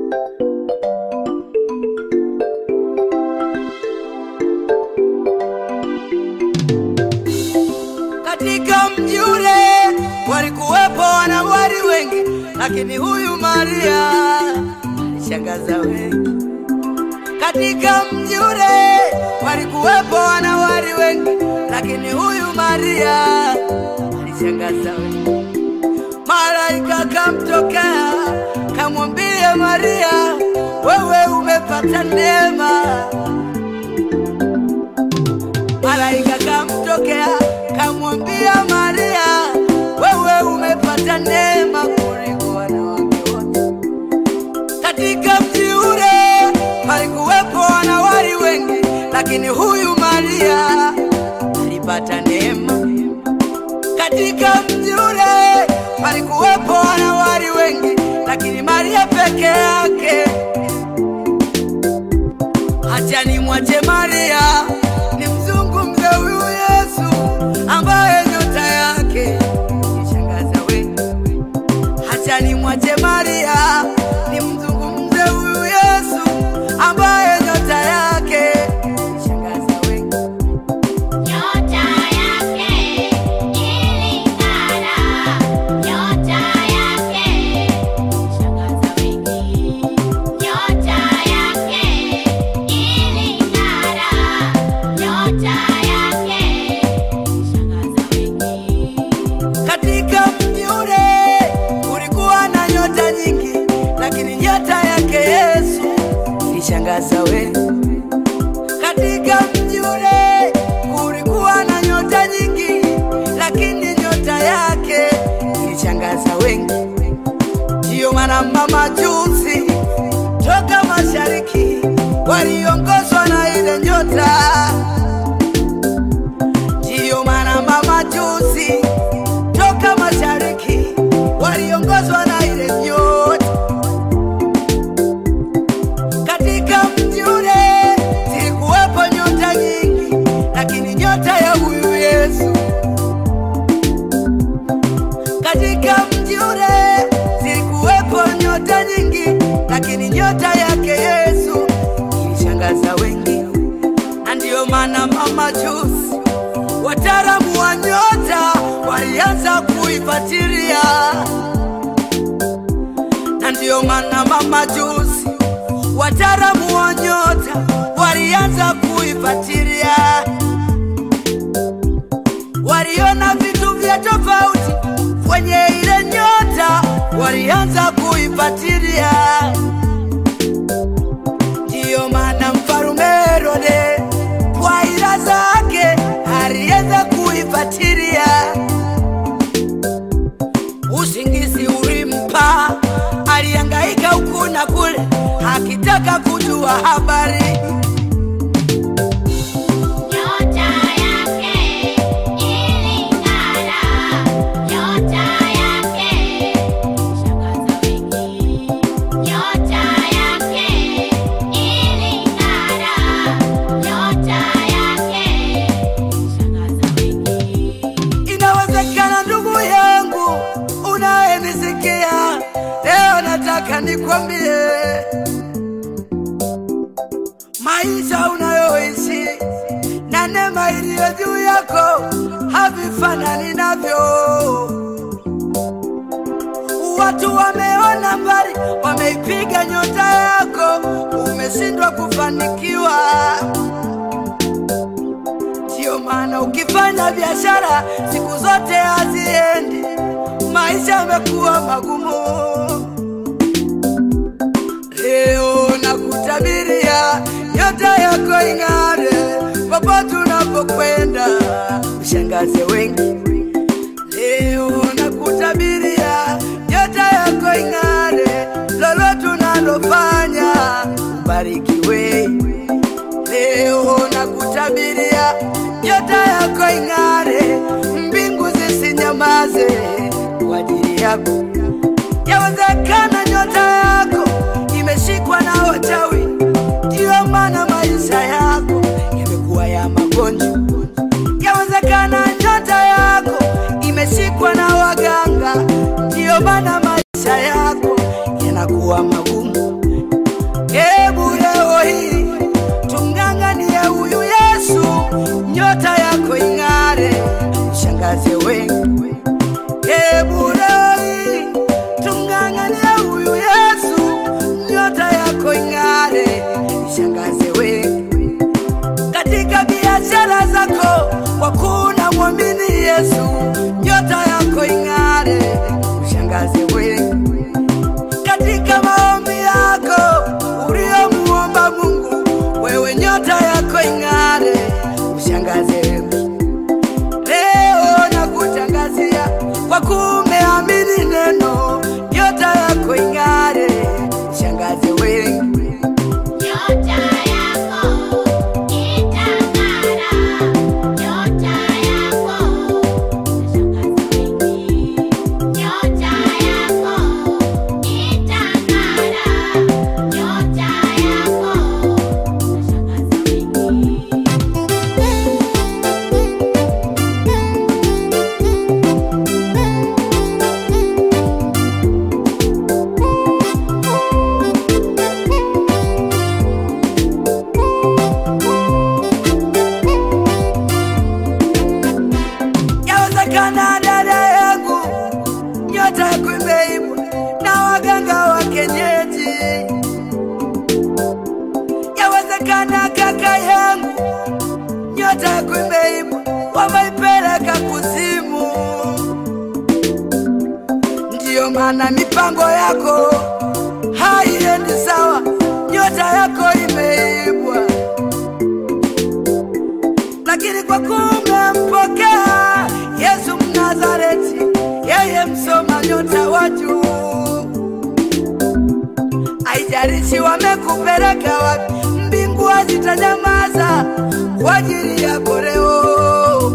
Katika mji ule walikuwepo wanawali wengi, lakini huyu Maria alishangaza wengi. Katika mji ule walikuwepo wanawali wengi, lakini huyu Maria alishangaza wengi. Malaika kamtokea kamwambia Maria, wewe umepata neema. Malaika kamtokea kamwambia Maria, wewe umepata neema kuliko wanawake wote. Katika mji ule palikuwepo wanawali wengi, lakini huyu Maria alipata neema. Katika mji ule palikuwepo wanawali wengi, lakini Maria peke yake. Acha nimwache Maria nimzungumze huyu Yesu ambaye nyota yake ishangaza wengi. Acha nimwache Maria nimzungumze huyu Yesu ambaye nyota yake ishangaza wengi. Nyota yake iling'ara, nyota yake ishangaza wengi. Nyota yake iling'ara, nyota yake ishangaza wengi. Katika mji ule kulikuwa na nyota nyingi, lakini nyota yake Yesu ilishangaza wengi. Katika mji ule kulikuwa na nyota nyingi, lakini nyota yake ilishangaza wengi. Ndiyo maana mamajusi toka mashariki waliongozwa na ile nyota. Ndiyo maana mamajusi toka mashariki waliongozwa na ile nyota. Katika mji ule zilikuwepo nyota nyingi, lakini nyota ya huyu Yesu. Katika mji ule zilikuwepo nyota nyingi, lakini nyota yake Yesu ilishangaza wengi, na ndiyo maana mamajusi wataalamu wa nyota walianza kuifuatilia, na ndiyo maana mamajusi wataalamu wa nyota walianza kuifuatilia. Waliona vitu vya tofauti kwenye ile nyota, walianza kuifuatilia. Ndiyo maana mfalume Herode kwa ila zake alianza kuifuatilia. Usingizi ulimpa, alihangaika huku na kule akitaka kujua habari. Nyota yake iling'ara, nyota yake ishangaza wengi. Nyota yake iling'ara, nyota yake ishangaza wengi. Inawezekana ndugu yangu unayenisikia leo, nataka nikwambie, maisha unayoishi na neema iliyo juu yako havifanani navyo. Watu wameona mbali, wameipiga nyota yako, umeshindwa kufanikiwa. Ndiyo maana ukifanya biashara siku zote haziendi, maisha yamekuwa magumu. Leo nakutabiria nyota yako ing'are, popote unapokwenda ushangaze wengi. Leo nakutabiria nyota yako ing'are, lolote unalofanya ubarikiwe. Leo nakutabiria nyota yako ing'are, mbingu zisinyamaze kwa ajili yako. Yawezekana nyota yako imeshikwa na wachawi, ndiyo maana maisha yako yamekuwa ya magonjwa. Yawezekana nyota yako imeshikwa na waganga, ndiyo maana maisha yako yanakuwa magumu. ushangaze wengi. Hebu leo hii tumng'ang'anie huyu Yesu, nyota yako ing'are, ishangaze wengi katika biashara zako, kwa kuna mwamini Yesu, nyota yako ing'are, ushangaze wengi katika maombi yako uliomuomba Mungu, wewe nyota yako ing'are, ushangaze wengi. Leo nakutangazia kwa kumeamini neno, nyota yako ing'are, shangaze wengi. Nyota yako itang'ara, nyota yako itashangaza wengi. Nyota yako itang'ara, nyota yako itashangaza wengi. Yawezekana dada yangu, nyota yako imeibwa na waganga wa kienyeji. Yawezekana kaka yangu, nyota yako imeibwa, wameipeleka kuzimu. Ndiyo maana mipango yako haiendi sawa, nyota yako imeibwa lakini kwa kumempokea Yesu Mnazareti, yeye msoma nyota wa juu. Haijalishi wamekupeleka wapi, mbingu hazitanyamaza kwa ajili yako leo.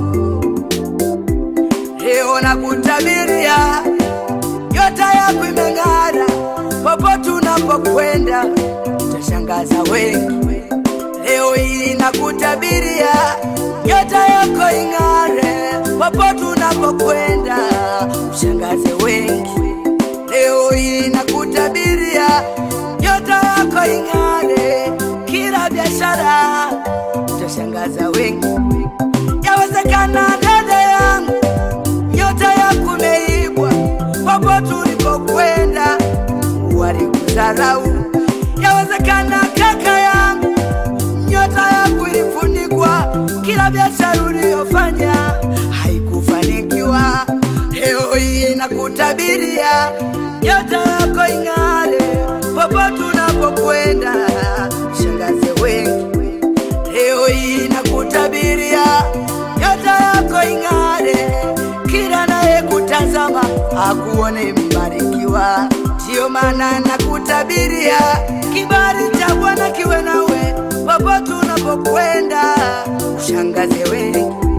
Leo nakutabiria nyota yako imeng'ara, popote unapokwenda utashangaza wengi. Leo hii nakutabiria nyota yako ing'are, popote unapokwenda ushangaze wengi. Leo hii nakutabiria nyota yako ing'are, kila biashara utashangaza wengi. Yawezekana dada yangu, nyota yako imeibwa, popote ulipokwenda walikudharau. Yawezekana kaka yangu nyota yako ilifunikwa, kila biashara uliyofanya haikufanikiwa. Leo hii nakutabiria nyota yako ing'are, popote unapokwenda shangaze wengi. Leo hii nakutabiria nyota yako ing'are, kila naye kutazama akuone mbarikiwa. Ndiyo maana nakutabiria kibali cha Bwana kiwe nawe popote unapokwenda, ushangaze wengi.